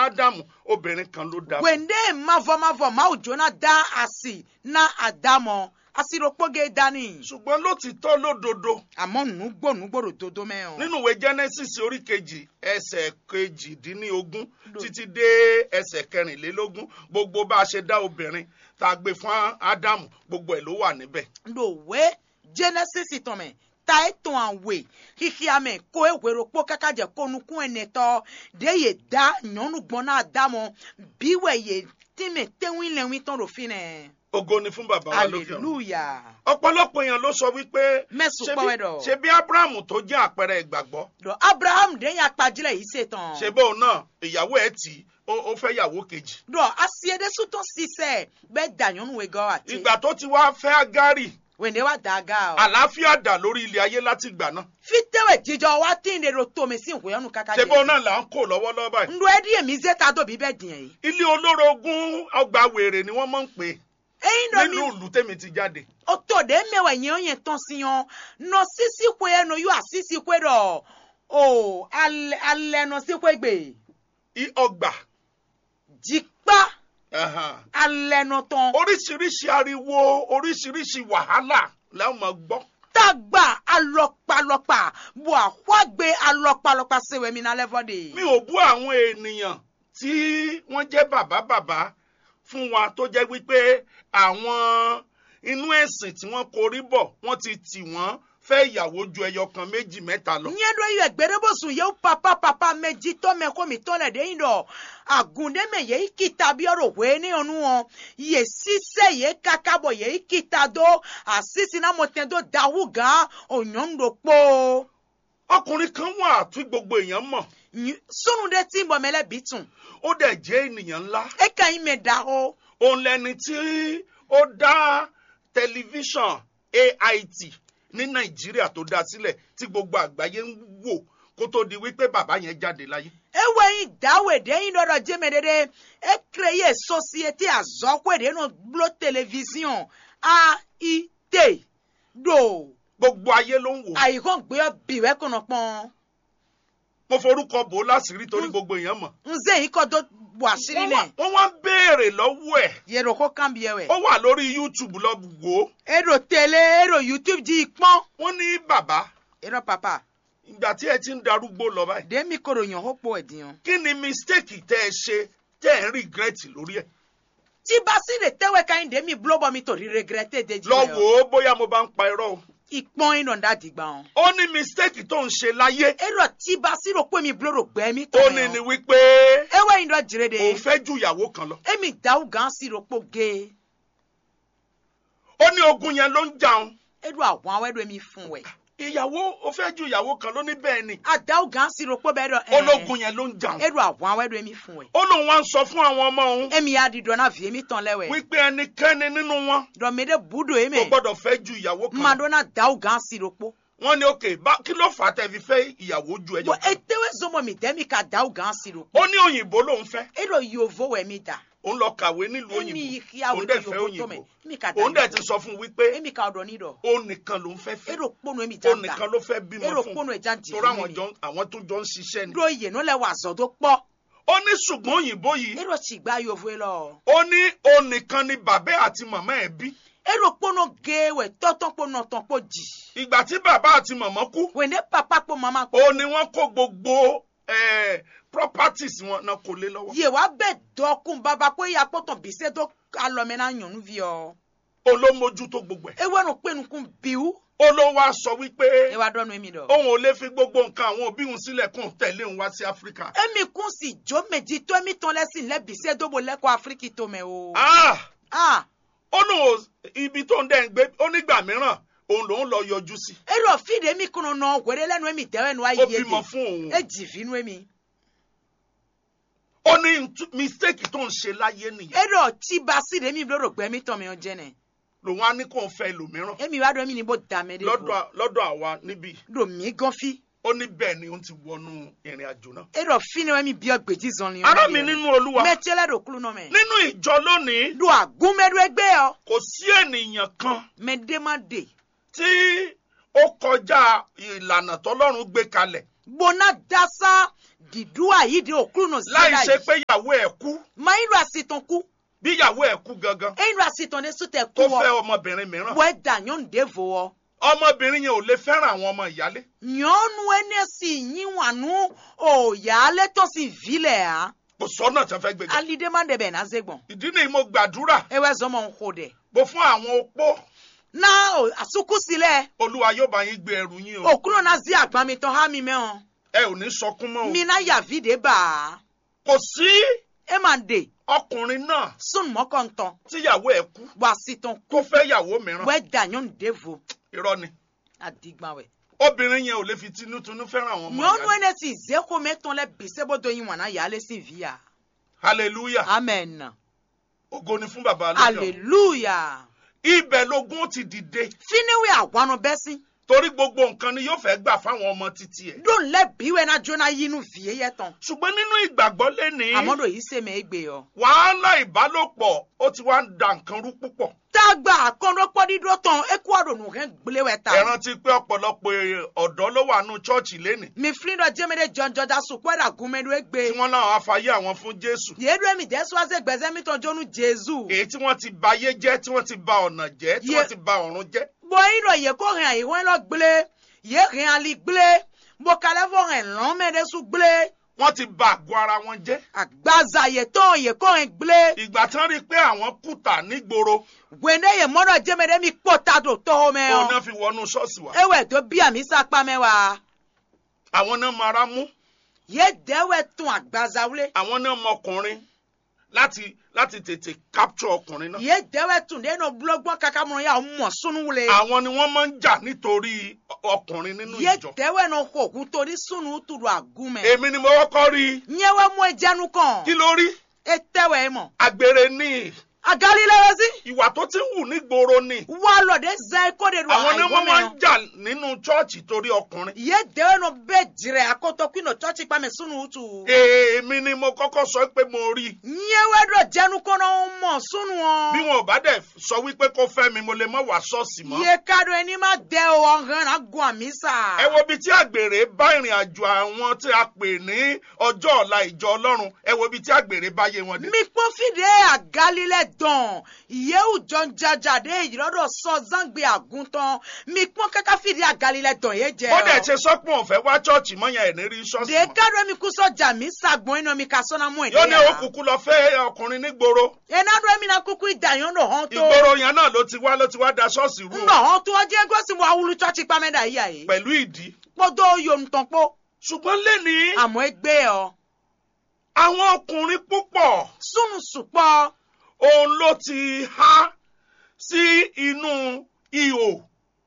ádámù obìnrin kan ló dá fún. wende mavɔmavɔ mawu jona da asi na adamɔ asirokpoge dani ṣùgbọ́n lótìtọ́ lódodo àmọ́ nùgbò nùgbòrò dodo mẹ́hàn. nínú ìwé genesis orí kejì ẹsẹ̀ kejìdínlógún Lò- títí dé ẹsẹ̀ kẹrìnlélógún gbogbo bá a ṣe dá obìnrin tá a gbé fún ádámù gbogbo ẹ̀ ló wà níbẹ̀. ɖòwe genesis tɔmɛ ta etɔn awe xixiame ko ewerokpo kaka dze ko nukun ene tɔ de ye da nyɔnu gbɔn na damɔ biwɛ ye tìmɛ tɛwin lɛwin tɔn do fi nɛ ògo ni fún bàbá wa lókè ọ̀run. hallelujah ọ̀pọ̀lọpọ̀ èèyàn ló sọ wípé mɛsu ṣebí- kpɔwɛ dɔ ṣebí abrahamu tó jẹ́ àpẹẹrẹ ìgbàgbọ́ dɔ abraham de ya kpadzilɛ yi se tɔn ṣe bóun náà ìyàwó ẹ̀ tì í ó ó fẹ́ yàwó kejì. dɔ asie de sutɔn sisɛ bɛ da nyɔnu we gɔ ati ìgbà tó ti wá fẹ́ agárì wende wa da ga o àlàáfíà dà lórí ilé ayé láti ìgbà náà. fitewɛ jijɔ wa tin de do tome si nkoyɔnu kaka ṣe bóun náà là ń kó lọ́wọ́lọ́wọ́ báyìí. ndo edi emi ze ta do bi bɛ diɛ yi ilé olórogún ọgbà wèrè ni wọ́n máa ń pè é eyin dɔ mi nínú ìlú tèmi ti jáde. oto de mewe nye onye tɔn si yan nɔ sisi kwe ye no yo asisi kwe dɔ o alɛ alɛ nɔ si kwe gbe I- ọgbà jikpa ẹ̀hàn. alɛ nɔ tɔn oríṣiríṣi ariwo oríṣiríṣi wàhálà làwọn máa gbọ́. tagba alɔkpalɔkpa bo axɔagbe alɔkpalɔkpa sewe mi na lɛ fɔ de. mi ò bú àwọn ènìyàn tí wọ́n jẹ́ bàbá bàbá fún wa tó jẹ́ wípé àwọn inú ẹ̀sìn tí wọ́n korí bọ̀ wọ́n ti tì wọ́n fẹ́ ìyàwó ju ẹyọ kan méjì mẹ́ta lọ. nye ɖo yi gbeɖebosun yewo papa papa me dzitɔ me ko mi tɔ le ɖe yin dɔ agun ɖe me ye kita bi ɔɖo hoe ne yɔnu wɔn ye sise ye kaka bɔ ye kita do asisi na mo tɛ do dawu gã o nyɔnu ɖo kpoo ọkùnrin kan wà tí gbogbo èèyàn mọ̀ Nyi- sunu ɖe ti bɔ me le bi tun ó dẹ̀ jẹ́ ènìyàn ńlá. eka yi me da o òun lẹni tí ó dá tẹlifíṣàn AIT ní nàìjíríà tó dá sílẹ̀ tí gbogbo àgbáyé ń wò kó tó di wípé bàbá yẹn jáde láyé. ewe yi dawe ɖe yin ɖɔɖɔ dzeme ɖe ɖe ekre ye société azɔkoe ɖe no blo télévision AIT ɖo. gbogbo ayé ló ń wò. àyíkọ́ gbé ọ bìwẹ́ kùnà pọ́n mo forúkọ bò ó láṣìírí torí gbogbo èèyàn mọ̀. nze yìí kọ́ tó bọ̀ àṣírí wọ́n lẹ̀ wá- wọ́n wá ń béèrè lọ́wọ́ ẹ̀ yẹ̀rọ kó kàn bí ẹwẹ̀. ó wà lórí YouTube lọ wò ó. èrò tẹ̀lé èrò youtube jí pọ́n wọ́n ní bàbá èrò pàpà ìgbà tí ẹ ti ń darúgbó lọ báyìí. dèmi kòrò yàn ó pọ̀ ẹ̀dìyàn. kí ni mistake tẹ́ ẹ ṣe tẹ́ ẹ ń regret lórí ẹ̀. tí bá sí lè tẹ́wẹ́ ká yín dèmi blọ́bọ̀ mi torí regretté dèjì lọ wò ó bóyá mo bá ń pa irọ́ o. ìpọ́n iná dá dìgbà wọn. ó ní mistake tó ń ṣe láyé. èrò tí bá sí rò pé mi blọ́rọ̀ gbẹ́ mi ó tọ̀ ní ni yàn. wípé ewé yín dọ̀ jìrè de òun fẹ́ ju ìyàwó kan lọ. èmi dáwù gan sí rò pé gé ó ní ogun yẹn ló ń jàun. èrò àwọn awẹ́rò mi fún wẹ̀. ìyàwó ó fẹ́ ju ìyàwó kan ló ní bẹ́ẹ̀ ni. àdáwù gan sí rò pé bẹ́ẹ̀ dọ̀ ológun yẹn ló ń jàun. èrò àwọn awẹ́rò mi fún wẹ̀. ó lóun wá ń sọ fún àwọn ọmọ òun èmi yá di dọ̀nà fi èmi tán lẹ́wẹ̀. wípé ẹnikẹ́ni nínú wọn dɔmɛdɛ budo ye kò mɛ gbọ́dọ̀ fẹ́ ju ìyàwó kan lọ. madonna dawu gan siropo wọ́n ní òkè bá kí ló fà á tẹ́ fi fẹ́ ìyàwó ju ẹjọ́ bɔn kan. etewe zɔmɔ mi dɛmi ka dawu gan siropo ó ní òyìnbó lòun fẹ́ eɖo yovo wɛ mi da òun lọ kàwé nílùú emi òyìnbó yawo òun ɖo dẹ̀ fẹ́ yovo òyìnbó tɔmɛ emi ka da òun dẹ̀ ti sọ fún un wípé emi ka ɔdɔ ni dɔ ó nìkan lòun fẹ́ fẹ́ eɖo kponu emi ó ja nìkan da ló fẹ́ bímọ eɖo fún kponu un ɛja di torí àwọn mi jọ àwọn tún jọ ń ṣiṣẹ́ ni. ɖo yeno lɛ wa zɔ do kpɔ ó ní ṣùgbọ́n òyìnbó yìí eɖo tsigba yovo ye lɔ ó ní òun nìkan ni bàbá àti màmá ẹ̀ bí eɖo kponu ge wɛ tɔtɔ kponu tɔn kpo dzi ìgbà tí bàbá àti màmá kú wɛ ne papa kpo mama kpo ó ní wọ́n kó gbogbo eh, properties wọn náà kó lé lọ́wọ́ ye wa bɛ dɔkun baba ko ya kpɔtɔn bise do alɔmɛ na nyɔnuvi yɔ ó ló mójútó gbogbo ẹ̀ ewe no kpenukun biu ó ló wá sọ wípé ewa dɔnu emi dɔ. òun ò lè fi gbogbo nǹkan àwọn òbí òun sílẹ̀ kóun tẹ̀lé òun wá sí áfíríkà. emi kun si jo meji to emi tɔn lɛ si lɛ bise dobo lɛ ko afiriki to mɛ o. Ah! ah ó lóun ò- ibi tó ń dẹ́ ń gbé ó nígbà mìíràn òun lòún lọ yọjú sí ero fi de emi kunu nɔ wɛrɛ lɛnu emi dɛwɛ nu ayi ó ye bímọ de fún òun e jivi nu emi. ó ní ntú- mistake tó ń ṣe láyé nìyẹn ero ti ba si de emi bolo gbɛ mi tɔn mi o jɛnɛ lòun á ní kóun fẹ́ ẹlòmíràn emi wa dɔn emi ni bo dame de lọ́dọ̀ bo à- lọ́dọ̀ àwa níbí do mi gan fi ó ní bẹ́ẹ̀ ni òun ti wọnú ìrìn àjò náà. ero fi ne emi bi ɔgbedzi zɔn li ará mi nínú olúwa mɛtiɛ lɛ do kulu nɔ mɛ nínú ìjọ lónìí do agun mɛ do egbe yɔ kò sí ènìyàn kan mɛ de ma de tí ó kọjá ìlànà tọ́lọ́run gbé kalẹ̀ bona dasa didu ayidi okuru no láì zera ṣe yìí pé ìyàwó ẹ̀ kú ma iru asitan ku bí ìyàwó ẹ̀ kú gangan iru asitan ne su te ku tó fẹ́ wɔ ọmọbìnrin mìíràn wɔ da nyɔnu de vo wɔ ọmọbìnrin yẹn ò lè fẹ́ràn àwọn ọmọ ìyálé nyɔnu ene si nyiwanu oya ale tɔ si vi lɛ ha kò sọ́nà tí wọ́n fẹ́ gbé gbà alide ma de bɛ na ze gbɔn ìdí nìyí mo gbàdúrà ewɛ zɔmɔ nko dɛ mo fún àwọn opó na o asuku si lɛ olúwa yóò bá yín gbé ẹrù yín o okuru na zi agbamitɔ ha mi mɛ hɔn ẹ ò ní sọkún mọ́ o mi na yavi de ba kò sí e ma de ọkùnrin náà sun mɔkɔntɔn tíyàwó ẹ̀ kú wa asitan tó fẹ́ yàwó mìíràn wɛ da nyɔnu de vo irọ́ ni adigba wɛ. obìnrin yẹn ò lè fi tinútinú fẹ́ràn àwọn ọmọ nyɔnu ìyálé ene si zeko metɔn lɛ bisebodo yin wana yale si via hallelujah amen ògo ni fún bàbá alóyè hallelujah ibẹ̀ lógún ti dìde finiwe awanu bɛsi torí gbogbo nǹkan ni yóò fẹ́ gbà fáwọn ọmọ títí ẹ̀ don lɛ biwe na jona yinu vie yɛ tɔn ṣùgbọ́n nínú ìgbàgbọ́ lẹ́ni amodo yi se mɛ egbe yɔ. wàhálà ìbálòpọ̀ ó ti wá ń da nǹkan rú púpọ̀ tagba akɔnɔkpɔ dido tɔn eku adonu hɛn gble wɛ ẹ ta. rántí pé ọ̀pọ̀lọpọ̀ ọ̀dọ́ ló wà nù chọ́ọ̀chì lẹ́nì mi fili dɔ jɛmɛ de jɔnjɔ da sukpɔ da gume do tí egbe. wọ́n náà afayé àwọn fún jésù yedu emi dɛsɛ wase gbɛsɛ mi tɔn jonu jesu. èyí tí wọ́n ti ba ayé jẹ́ tí wọ́n ti ba ọ̀nà jẹ́ tí Ye- wọ́n ti ba ọ̀run jẹ́ bɔn yi dɔ ye ko hɛn ayi hɛn lɔ gble ye hɛn ali gble bɔ kalẹ fɔ hɛn lɔn mɛ de su gble. wọ́n ti ba àgọ́ ara wọn jẹ́ agbaza ye tɔn ye kɔ hɛn gble. ìgbà tí wọ́n rí i pé àwọn kùtà nígboro wende ye mɔdɔ jɛmɛ de mi kpɔ ta do tɔwɔ mɛ òun yɔ. náà fi wọnú ṣọ́ọ̀ṣì wa ewɛ do bia mi sakpa mɛ wa. àwọn náà mara mú ye dɛwɛ tún agbaza wle. àwọn náà mọ ọkùnrin láti láti tètè capture ọkùnrin náà ye dɛwɛ tún de no bulɔgbɔn kaka mɔ ya mɔ sunu wle. àwọn ni wọ́n máa ń jà nítorí ọ- ọkùnrin nínú ye ìjọ dɛwɛ no ko kuto ni sunu tudu agun mɛ. èmi ni mo kọ́kọ́ rí i nyɛwɛ mɔ ejanu kí kàn. ló rí e tɛwɛ mɔ. àgbèrè ní agali lɛ wɛsi. ìwà tó ti ń wù nígboro ni walɔ de zɛ ko de do àwọn ni ayiwɔ wọ́n máa mɛ ń jà nínú chọ́ọ̀chì torí ọkùnrin ye dɛwɛ no bɛ dzrɛ akoto kino tsɔtsi kpamɛ sunu tu. èmi ni mo kọ́kọ́ sọ pé mo rí i nyɛwɛ dɔ jɛnu kɔnɔ mɔ sunu bí wɔn. wọn ò bá dẹ̀ sọ wípé kó fẹ́ mi mo lè mọ́ wá ṣọ́ọ̀ṣì mọ́ ye ka do ẹni ma dẹ o ọ̀hún na gun àmì sà. ẹ wo ibi tí àgbèrè bá ìrìn àjò àwọn tí a pè ní ọjọ́ ọ̀la ìjọ ọlọ́run ẹ wo ibi tí àgbèrè bá yé wọn dé. mi kpɔn fi de agalilɛ dɔn yewu jɔn jaja de yìrɔdɔ sɔ zangbe aguntɔn mi kpɔn kaka fi de agalilɛ dɔn ye jɛ. ó dẹ̀ ṣe sọ́pọ̀ òun fẹ́ wá chọ́ọ̀chì mọ́ yẹn ẹ̀ ní rí ṣọ́ọ̀ṣì de mọ́. ka do mi kusɔ jami sagbɔn ina mi ka sɔnna mɔ yóò ní ɛdɛ ya. òkùnkùn lọ fẹ́ ọkùnrin nígboro ena do mi na kuku idayan do hɔn to. ìgboro yẹn náà ló ti wá ló ti wá da ṣọ́ọ̀ṣì rú ŋdɔ hɔn to ɔjɛ gosi mo awulu tsɔtsi kpamɛ da yi ayi. pẹ̀lú ìdí. kpɔdɔ yonutɔn kpɔ ṣùgbọ́n lẹ́ni àmọ́ egbe yɔ àwọn ọkùnrin púpọ̀ sunu sùpɔ òun ló ti há sí inú ihò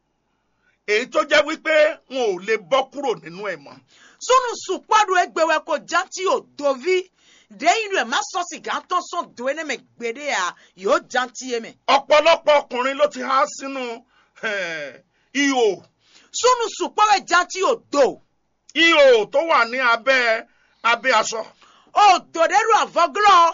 èyí tó jẹ́ wípé wọn ò lè bọ́ kúrò nínú ẹ̀ mọ́. sunu sùpɔ do egbe wɛ ko janti o dovi deyin do ɛ ma sɔ siga tɔn sɔn do ene mɛ gbede ya yóò janti ye mɛ. ọ̀pọ̀lọpọ̀ ọkùnrin ló ti há sínú eh, ihò sunu sùpɔ wɛ janti o do ihò tó wà ní abẹ́ abẹ́ aṣọ o do de do avɔglɔ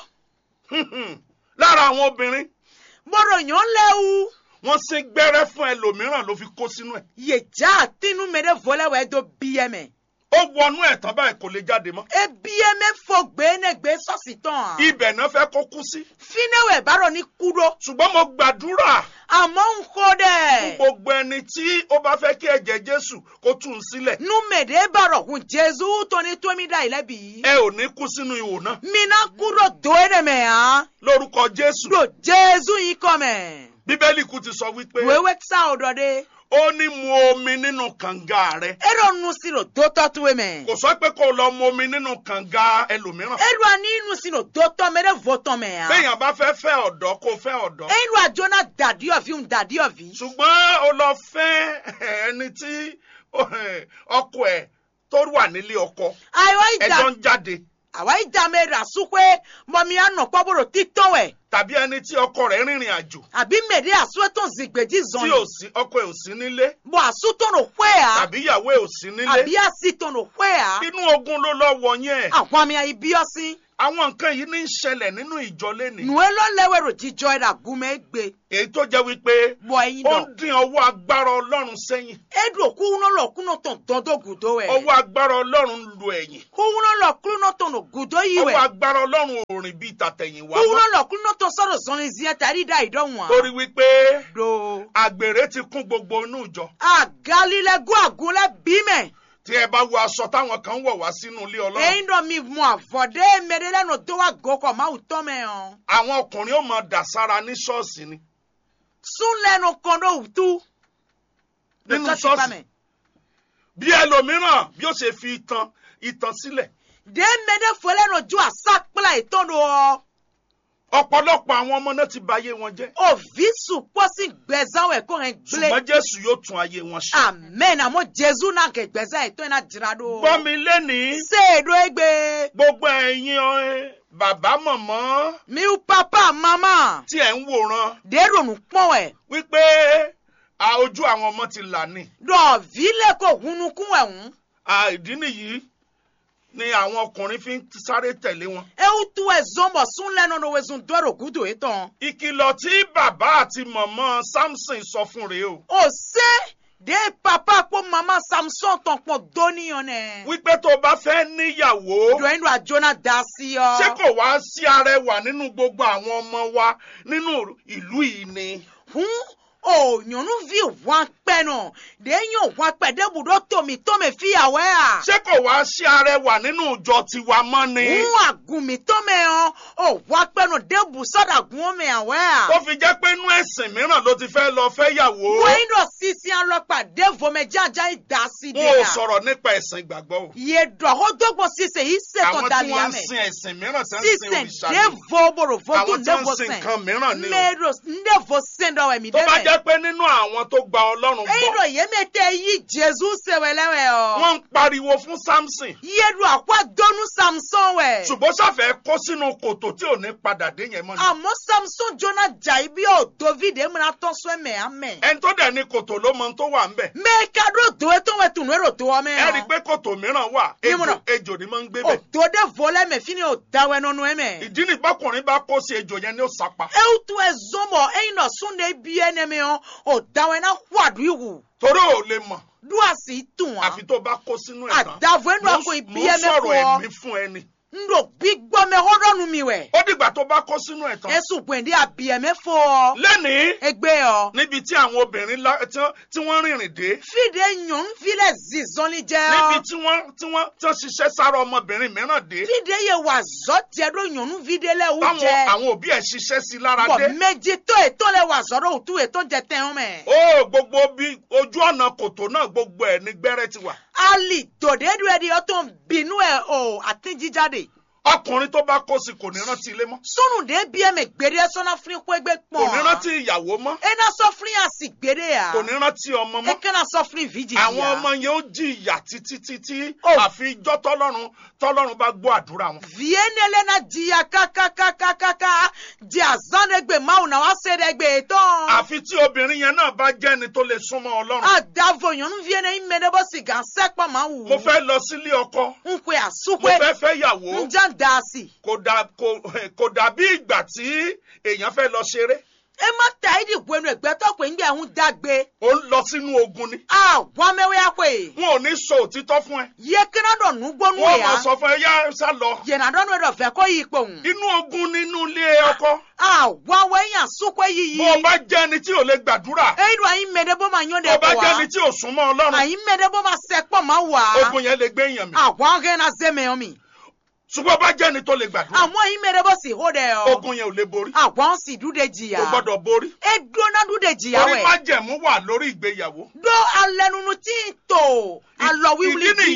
lára àwọn obìnrin mɔdɔ yɔn lɛwu wọ́n sín gbẹ́rẹ́ fún ẹlòmíràn ló fi kó sínú ẹ̀ yedza atinu mɛ de vɔlɛ wɛ do biɛ mɛ ó wọnú ẹ̀ tán báyìí kò lè jáde mọ́ ebiɛ mɛ fɔ gbe ne gbe sɔsi tɔn ibẹ̀ náà fẹ́ kó kú sí fine wɛ baro ni kudo ṣùgbọ́n mo gbàdúrà àmọ́ n ko fún dɛ gbogbo ẹni tí ó bá fẹ́ kí ẹ̀jẹ̀ jésù kó tú un sílẹ̀ numede baro kun jesu tɔni tomi da yi lɛ bi ẹ ò ní kú sínú ihò náà mina kudo do ene mɛ han lórúkọ jésù do jesu yi kɔmɛ bíbélì kú ti sọ wípé wewe sa o dɔ de ó ní mu omi nínú kànga rẹ eɖo nusi do dotɔ tuwe mɛ kò sọ pé kó o lọ mu omi nínú kànga ẹlòmíràn eɖo ani nusi do dotɔ mɛ ɖe vɔtɔ mɛ ya béèyàn bá fẹ́ fẹ́ ọ̀dọ́ kó o fẹ́ ọ̀dọ́ eɖo adzona dadiɔvi ŋu dadiɔvi ṣùgbọ́n o lọ fẹ́ ẹni tí ọkọ ẹ̀ tó wà nílé ọkọ ayiwa ida ẹjọ́ ń jáde awa ida mɛ ɖe asukue mɔmi anɔ kpɔboro titɔ wɛ tàbí ẹni tí ọkọ rẹ̀ rìnrìn àjò àbí mèdè àsúwẹ́tò zìgbèjì tí zọ̀nì ò sí ọkọ ẹ̀ ò sí nílé bọ̀ àsútọ̀nù pẹ́ à tàbí ìyàwó ẹ̀ ò sí nílé àbí àsìtọ̀nù pẹ́ à inú ogun ló lọ wọ yẹn àwọn àmì àìbíọ́sí àwọn nǹkan yìí ní í ṣẹlẹ̀ nínú ìjọ lénìí nùwé lọ́lẹ́wẹ̀rò jíjọ ẹ̀dà gúnmẹ́ gbé èyí tó jẹ́ wípé bọ̀ ẹ̀yin ó dọ̀ ń dín ọwọ́ agbára ọlọ́run sẹ́yìn edo kuwuno kuno ton dodo gudo we ọwọ́ agbára ọlọ́run lu ẹ̀yìn kuwuno lo kuno ton no gudo yi we ọwọ́ agbára ọlọ́run ò rìn bíi tàtẹ̀yìnwá kuwuno mọ́ lo kuno ton soro zoni zie tari da ido won torí wípé do àgbèrè ti kún gbogbo inú ìjọ agalile gu agule bime tí ẹ bá wo aṣọ táwọn kan wọ̀ wá sínú ilé ọlọ́run eyin do mi mu avode medele no do wa goko ma uto me on àwọn ọkùnrin ó máa dà sára ní ṣọ́ọ̀ṣì ni sun lenu kondo utu nínú Lọ́jọ́ ti pa ṣọ́ọ̀ṣì mẹ́. bí ẹlòmíràn bí ó ṣe fi ìtàn ìtàn sílẹ̀ de mede fole no ju asakpla itondo o ọ̀pọ̀lọpọ̀ àwọn ọmọ náà ti ba ayé wọn jẹ́ o visu posi gbezan we ko hen gble ṣùgbọ́n jésù yóò tún ayé wọn ṣe. amen amo jesu na ke gbezan ito na jira do gbọ́ mi lénìí seedo egbe gbogbo ẹ̀yin ẹ, bàbá mọ̀mọ́ miu papa mama tí ẹ̀ ń wòran dero nu kpɔn ɛ wípé a, ojú àwọn ọmọ ti là ní. dɔ vile ko hunukun ɛhun À, ìdí nìyí ni àwọn ọkùnrin fi ń sáré tẹ̀lé wọn. ewu tu ɛzɔnbɔ sun lɛnu no wezun dɔro gudo etɔn ìkìlọ̀ tí bàbá àti mọ̀mọ́ samson sọ fún rèé o. o se de papa kpo mama samson tɔn kpɔn doniyan nɛ wípé tó o bá fẹ́ níyàwó dɔ yin do ajona da si yɔ ṣé kò wá sí arẹwà nínú gbogbo àwọn ọmọ wa nínú ìlú yìí ni. hun o nyɔnuvi wan pɛ nɔ de yan wan pɛ de budo tomi tɔmi fi awɛ a ṣé kò wá sí arẹwà nínú ìjọ tiwa mọ́ ni. hun agumi tɔmɛ yɔ o wan pɛ nɔ de busɔda gun mɛ awɛ a. tó fi jẹ́ pé inú ẹ̀sìn mìíràn ló ti fẹ́ lọ fẹ́ yàwó. wọ́n dọ̀ sisi alọ́pàá dévomẹ jájá ìdásí dé wọn ò ya. sọ̀rọ̀ nípa ẹ̀sìn ìgbàgbọ́ o. yé dọ̀ ó dọ́gbọ̀n sise yìí ṣètò àwọn tí dàlíyà wọ́n ń mẹ́. sin ẹ̀sìn mìíràn tí wọ́n ń sin sise òrìṣà ni. dévo borovo àwọn tún tí wọ́n dévo ń sin sẹ́n. nǹkan mìíràn ni o. mẹ́rọ ndévo sẹ́ndọ̀ ẹ̀mí tó bá dẹ́mẹ̀. jẹ́ pé nínú àwọn tó gba ọlọ́run èyí gbọ́ dọ̀ yé mi tẹ́ yí jésù sẹ̀wẹ̀lẹ́wẹ̀ ọ. wọ́n ń pariwo fún samson yé dọ̀ àkọ́ dọ́nu samson wẹ̀. ṣùgbọ́n ṣàfẹ́ kó sínú kòtò tí ò ní padà dé yẹn mọ́ ni. àmọ́ samson jona jà ibi ò david emuna tọ́sọ ẹ̀mẹ̀ amẹ̀. ẹni tó dẹ̀ ní kòtò ló mọ ohun tó wà ńbẹ̀. mẹ́ka dó do ètò wẹ̀ tùnú èrò tó wọ́ mẹ́. ẹ rí i pé kòtò mìíràn wà Ní múnà. ejò ejò ni máa ń gbé bẹ̀. òdòdó volẹ́mẹ̀ fi ni ò dáwẹ́ nínú ẹ̀mẹ̀. ìdí ni bákùnrin bá kó sí ejò yẹn ní ó sapa. eutu ezombo eino sunde biene meo o dawe na hwadu iwu torí ò lè mọ̀ duasi tun àfi tó bá kó sínú ẹ̀ tán. adavo enu Mo ń- ako mo ń ibiye sọ̀rọ̀ mefo ẹ̀mí fún ẹni. ndo gbígbọ́ me hodonu mi wẹ̀ ó dìgbà tó bá kó sínú ẹ̀ tán. esu gbèndé abiye mefo lẹ́nìí egbe ọ níbi tí àwọn obìnrin lá- tí wọ́n- tí wọ́n rìnrìn dé fide nyɔnu file zizɔli jɛ níbi ọ tí wọ́n tí wọ́n tí wọ́n ṣiṣẹ́ sára ọmọbìnrin mìíràn dé fide ye wa zɔ tiɛ do nyɔnu fide lɛ wu táwọn jɛ àwọn òbí ẹ̀ ṣiṣẹ́ sí lára bɔn dé. méjì tó ètò lɛ wa zɔ do òtún ètò jɛ tɛn mɛ ó gbogbo bí ojú ọ̀nà kòtò náà gbogbo ẹ̀ ní gbẹ́rẹ́ ti wà. ali dòde du ɛdi ɔtɔn binu ɛ o àti jíjáde. ọkùnrin tó bá kó sí kò ní rántí ilé mọ́ sunu de bie me gbede sɔna firi ko egbe kò ní kpɔn rántí ìyàwó mọ́ ena sɔfiri asi gbede ya kò ní rántí ọmọ mọ́ ekena sɔfiri vidi àwọn ya ọmọ yẹn ó jìyà títí títí Oh. àfi ijọ́ tọ́lọ́run tọ́lọ́run bá gbọ́ àdúrà wọn. vie nele na jiya kakakakakaka di azan de gbe mawu na wa se de gbe tɔn àfi tí obìnrin yẹn náà bá jẹ́ ẹni tó lè súnmọ́ ọlọ́run. adavo nyɔnu vie ne ime de bɔ si gansɛ kpɔ ma wu mo fẹ́ lọ sílé ọkọ nkwe mo asukwe fẹ́ fẹ́ yàwó njan daasi kò dà kò kò dàbí ìgbà tí èèyàn fẹ́ lọ ṣeré ema ta idi gwenu egbetɔ pe ŋgbɛ ŋu dagbe ó ń lọ sínú ogun ni awɔmɛwɛ akwe wọn ò ní sọ òtítọ́ fún ẹ ye kena dɔ nugbɔnu wọn máa ya sọ fún ẹ yá sá lọ yena dɔ nu dɔ fɛ kɔ yi kpɔn. inú ogun nínú ilé ọkọ àwa wẹ́yàn súnkọ́ yíyí. bó o bá jẹ́ ẹni tí ò lè gbàdúrà eyi do ayi mẹ́ẹ̀dẹ́ bó ma yán bó de o bá bọ̀ jẹ́ ẹni wá. tí ò súnmọ́ ọlọ́run ayi mẹ́ẹ̀dẹ́ bó ma sẹ́ pọ̀ ma wá. ogun yẹn lè gbé èèyàn mi àwa gẹ́ na zẹ́ mẹ́yàn mi. ṣùgbọ́n bá jẹ́ ẹni tó lè gbàdúrà àmọ́ ayi mẹ́ẹ̀dẹ́ bó sì hó dẹ̀ ọ́. ogun yẹn ò lè borí àwa ń sì dúdé kò jìyà. gbọ́dọ̀ borí e dúná dúdé jìyà torí wẹ̀. májẹ̀mú wà lórí ìgbéyàwó do alẹ́nunu tí ń tò alọ ìdí wíwúlí bí. nìyí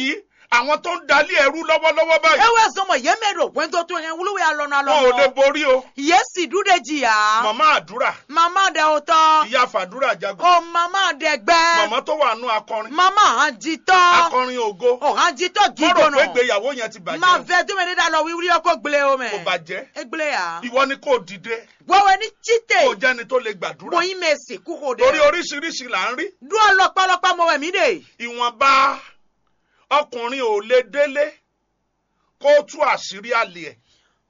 àwọn tó ń dalí ẹrú lọ́wọ́lọ́wọ́ báyìí ewe zɔmɔ yeme ɖo wɛndo to hɛn wuluwe alɔnu wọn ò lè alɔnu borí o yesi du de dzia màmá àdúrà mama de o tɔ ìyá fàdúrà jagun o mama de gbɛ màmá tó wà nù akọrin mama hàn jitɔ akọrin ògo o hàn jitɔ mo rò pé gidɔnɔ ìgbéyàwó yẹn ti ma bàjẹ́ vɛ dumuni da lɔ wiwuri yɛ ko gble o o mɛ kò bàjẹ́ egble ya ìwọ ni kò dìde wɛwɛ ni kò tsite jẹ́ni tó lè gbàdúrà boyin mɛ si kuko de torí oríṣiríṣi là ń rí du ɔlɔpalɔpa mɔ wɛ mi de ìwọ̀nba ọkùnrin ò lè délé kó tú àṣírí àlè ẹ̀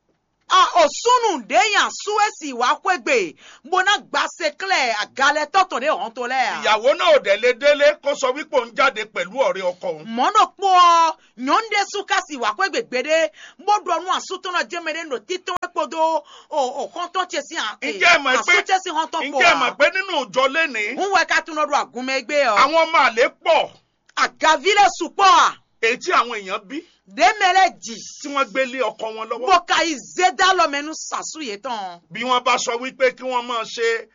a osunu de yan suwesi wa kwegbe bona gbase klẹ agalẹ tọtọ de hàn tó lẹ. ìyàwó náà ò dẹ̀ lè délé kó sọ wípé òun jáde pẹ̀lú ọ̀rẹ́ ọkọ òun mọ́nà pọ̀ nyɔnde sukasi wà kwegbe gbede mọ́dọ̀ nu asutɔnɔ jẹmẹdẹ nọ titɔ ekpodo o o kɔntɔn tse si hàn Ǹjẹ́ ẹ mọ̀ pé- asutɛ si hàn tɔ ǹjẹ́ ẹ mọ̀ pọ̀ pé nínú ìjọ lénìí ń wẹ ká tún lọ́dọ̀ àgùnmẹ́gbẹ́ ọ àwọn ọmọ àlè pọ̀ agavi lẹ supọ̀ a èyí tí àwọn èèyàn bí dèmẹlẹ jì tí wọ́n gbé lé ọkọ wọn lọ́wọ́ bó ka ìzédá lọ́mẹnu sàṣù yẹ tán bí wọ́n bá sọ wípé kí wọ́n máa ṣe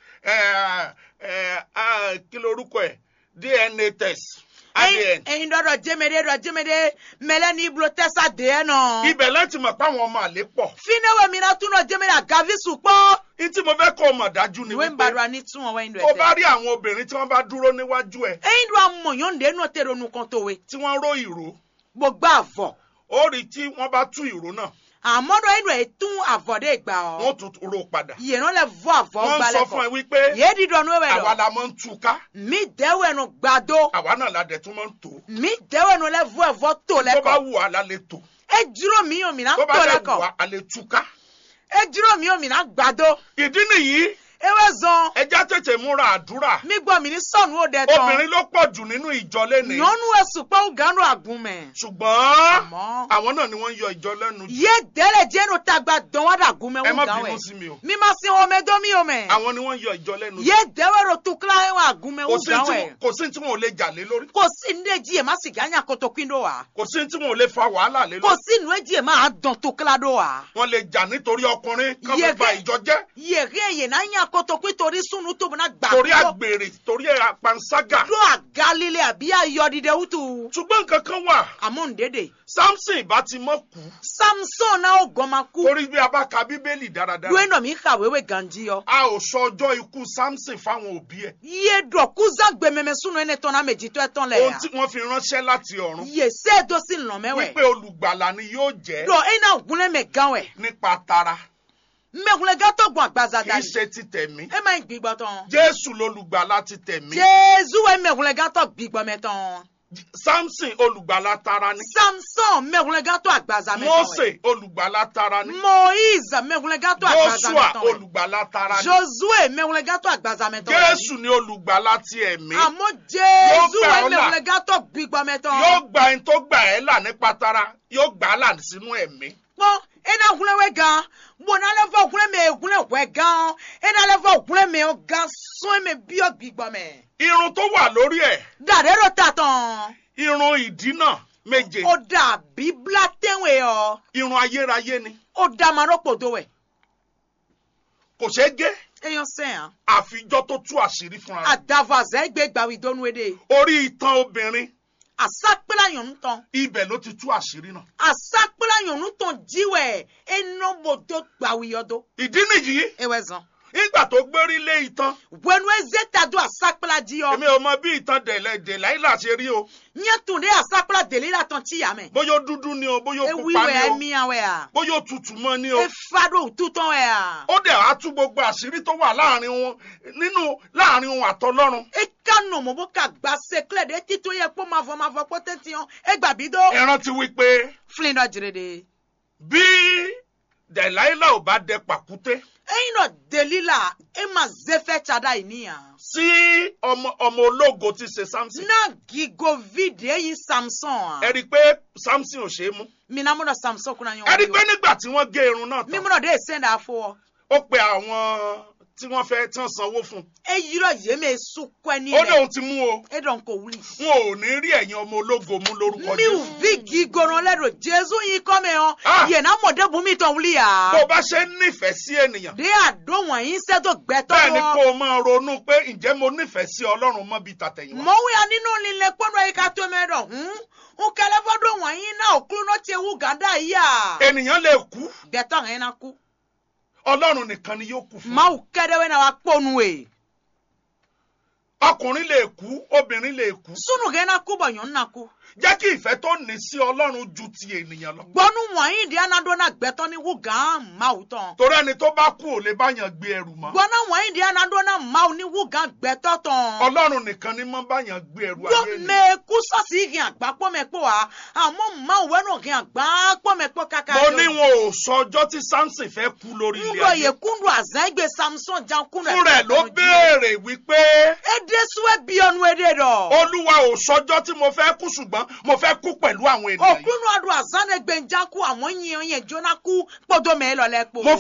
ẹ, ẹ, ah, kí lorúkọ ẹ̀ dna test adn ẹyin dọ́dọ̀ jẹmẹdẹ dọ̀ jẹmẹdẹ mẹlẹ ní ibùdó tẹ́sà dé náà. ibẹ̀ láti mọ̀ pé àwọn ọmọ àlè pọ̀ finewe mina tún náà jẹ́mi náà gavi sùpọ̀. ní tí mo fẹ́ kó o mọ̀ dájú ni ìwé ń wípé bàdúrà ní tún ọwọ́ ìlú tó bá ẹ̀tẹ́. rí àwọn obìnrin tí wọ́n bá dúró níwájú ẹ̀ ẹ̀yin ló amọ̀yán ǹdẹ́ náà tẹ̀rọ nu kan tó we. tí wọ́n ró ìró gbogbo àvọ̀. ó rí tí wọ́n bá tú ìró náà àmọ́ náà inú ẹ̀ tún àvọ̀dé gbà ọ́. wọ́n tún ró padà yìí náà lè vọ́ àvọ̀ wọ́n ń gbalẹ̀ sọ fún ẹ kọ́. wípé yéé dídọ̀ nù ẹ̀wẹ̀ àwa lọ. la máa ń tú ká mi dẹ́wẹ̀ nu gbàdó. àwa náà la dẹ̀ tún máa ń tò mi dẹ́wẹ̀ nu lẹ́ vọ́ ẹ̀vọ́ tó tó bá lẹ́kọ̀. wù wá la lè tò ẹ dúró mi yóò mìíràn tó bá tó dẹ̀ wù lẹ́kọ̀. wá a lè tú ká ẹ dúró mi yóò mìíràn gbàdó. ìdí nìyí ewé zan. ẹja tètè múra àdúrà mi gbọ́ mi ní sọ̀nù ó dẹ tán. obìnrin ló pọ̀ jù nínú ìjọ lénìí nyɔnu esupɔ ganu agunmɛ. ṣùgbọ́n àmọ́. àwọn náà ni wọ́n ń yọ ìjọ lẹ́nu jù ye dɛlɛ jɛnu tagba dɔn wa da agunmɛ ẹ má ŋu gan bínú wɛ. sí mi o mi ma se wɔmɛ dɔ mi o mɛ. àwọn ni wọ́n ń yọ ìjọ lẹ́nu jù ye dɛwɛ ro tukula ye wa agunmɛ kò ŋu sí gan tí wɛ. wọn- kò sí tí wọn ò lè jà lé lórí kò sí nu edzi yɛ ma sigi anya kotokui do wa. kò sí tí wọn ò lè fa wàhálà lé kò lórí sí nu edzi yɛ ma dɔn tukula do wa. wọ́n lè jà nítorí ọkùnrin kán Yẹ fi ba kẹ́- ìjọ jẹ́ yèké yè na anya kotokui torí sunu tó bena gbà. torí do- àgbèrè torí àpanṣágà do agalile àbí ayọdide wutu. ṣùgbọ́n nǹkan kan wà àmọ́ ndédè. samson ìbá ti mọ́ kú samson náà ó gọ́mà kú. torí bí a bá ka bíbélì dáradára lóyún náà mi kàwéwé ganji yọ. a ò sọ ọjọ́ ikú samson fáwọn òbí ẹ̀ iye dɔ kuza gbɛmɛmɛ sunu ene tɔn na meji tɔ ɛtɔn lɛ ohun ya tí wọ́n fi ránṣẹ́ láti ọ̀run iye se do si lɔmɛwɛ wípé olùgbàlà ni yóò jẹ́ dɔ ena gunle mɛ gan wɛ nípa tara mɛgunle gatɔ gbɔn agbaza kì í dali ṣe ti tẹ̀mí e ma yin gbigbɔ tɔn jésù lolùgbàlà ti tẹ̀mí jesu wɛ mɛgunle gatɔ gbigbɔ mɛ tɔn samson olùgbàlà tara ni samson mɛgunle gatɔ agbaza mɛ tɔn wɛ mose olùgbàlà tara ni moise mɛgunle gatɔ agbaza joshua mɛ tɔn wɛ olùgbàlà tara ni josue mɛgunle gatɔ agbaza mɛ tɔn wɛ jésù ni olùgbàlà ti ẹ̀mí àmọ́ jesu gbà wɛ ọ́ là. mɛgunle gatɔ gbigbɔ mɛ tɔn yóò gba ẹni tó gbà ẹ́ là nípa tara yóò gbà á là sínú ẹ̀mí kpɔn ena gunle wɛ gan bona lɛ fɔ gunle mɛ gunle wɛ gan ena lɛ fɔ gunle mɛ o gan sɔn mɛ biɔ gbigbɔ mɛ irun tó wà lórí ẹ̀ dade ro ta tɔn irun ìdínà méje o da bibla tɛnwe yɔ irun ayérayé ni o da ma ro kpodo wɛ kò ṣeé gé eyan sɛn àfijọ́ tó tú àṣírí fúnra rẹ̀ adavaza egbe gbawi donu de orí itan obìnrin asakpela nyɔnu tɔn ibẹ̀ ló ti tú àṣírí náà asakpela nyɔnu tɔn jiwɛ enobodo gbawi yɔdo ìdí nìyí ewɛ zɔn nígbà tó gbérí lé itan wɛnu eze ta do asakpela ji yɔ èmi ò mọ bí itan dẹ̀lẹ̀ dẹ̀láìlà ṣe rí o nye tun de asakpela deli la tɔn ti yamɛ bóyá ó dúdú ni o bóyá ó ewi pupa wɛ ni o emiya wɛ a bóyá ó tutù mọ́ ni o efa do tutɔn wɛ a ó dẹ̀ á tú gbogbo àṣírí tó wà láàrin wọn nínú láàrin wọn àtọlọ́run eka nɔmɔ bo ka gba sekle de tito yɛ kpɔ mavɔ mavɔ kpɔ tɛ tiɲɔ egba bi do ẹ rántí wípé filin dɔ jire de bí dẹ̀láìlà ò bá dẹ pàkúté eyin dɔ deli la e ma zefɛ tsada yi ni yan sí ọmọ ọmọ ológo ti ṣe samson na gigo vidi eyin samson ẹ a rí i pé samson ò ṣe é mú mina mo dɔ samson kuna ẹ rí i pé ɲɔgɔn nígbà tí wọ́n gé irun náà mi tán mo dɔ de sen da fo ó pe àwọn tí wọ́n fẹ́ tí wọ́n sanwó fún eyi rɔ yeme sukɔ ni ó ní lɛ òun ti mú o eɖɔn ko wuli. wọn ò ní rí ẹ̀yin ọmọ ológo mú lórúkọ mi Jésù vi gigono lɛ do jesu yi kɔmɛ Ah. hɔn yena mɔde bumi tɔn wuli ya. bó o bá ṣe ń nífẹ̀ẹ́ sí ènìyàn de a do wọnyi sɛto gbɛtɔ bẹ́ẹ̀ ni kó wɔ. o máa ronú pé ǹjẹ́ mo nífẹ̀ẹ́ sí ọlọ́run mọ́ bíi tàtẹ̀yìnwá mɔwu ya nínú lílẹ kpɔdɔ yi ka tó mɛ dɔ hun nkɛlɛ fɔ do wọnyi náà òkúlù náà tiẹ̀ wú gàdá yìí ya. ènìyàn lè kú gbɛtɔ hɛn na ku. ọlọ́run nìkan ni yóò kú fún mawu kɛdɛwɛ na wa kpɔnu ye. ọkùnrin lè kú obìnrin lè kú sunu hɛn na ku bɔ nyɔnu na ku. jẹ́ kí ìfẹ́ tó ní sí ọlọ́run ju ti ènìyàn lọ gbɔnu wọnyi di anadɔ na gbɛtɔ ni wú gàn mawu tɔn. torí ẹni tó bá kú ò lè báyàn gbé ẹrù mọ́ gbɔna wọnyi di anadɔ na mawu ni wú gàn gbɛtɔ tɔn. ọlọ́run nìkan ni mọ́ báyàn gbé ẹrù ayé gbɔ ènìyàn mɛ kusɔsi hɛn agba kpɔmɛ kpɔ wa àmɔ mawu wɛnu hɛn agba kpɔmɛ kpɔ kaka. mo ní wọn ò sọ ọjọ́ tí samson fẹ́ kú lórí ilé ŋdɔ ye ayé kundu azãn gbe samson jan kundu. fún rẹ̀ ló béèrè wípé ede suwe biɔnu ede dɔ. olúwa ò sọjọ́ tí mo fẹ́ kú ṣùgbọ́n mo fẹ́ kú pẹ̀lú àwọn ènìyàn yìí okunu adu azãn ne gbe njan ku àwọn yiyan yẹn jona ku kpɔdɔ mɛ lɔ lɛ kpo. mo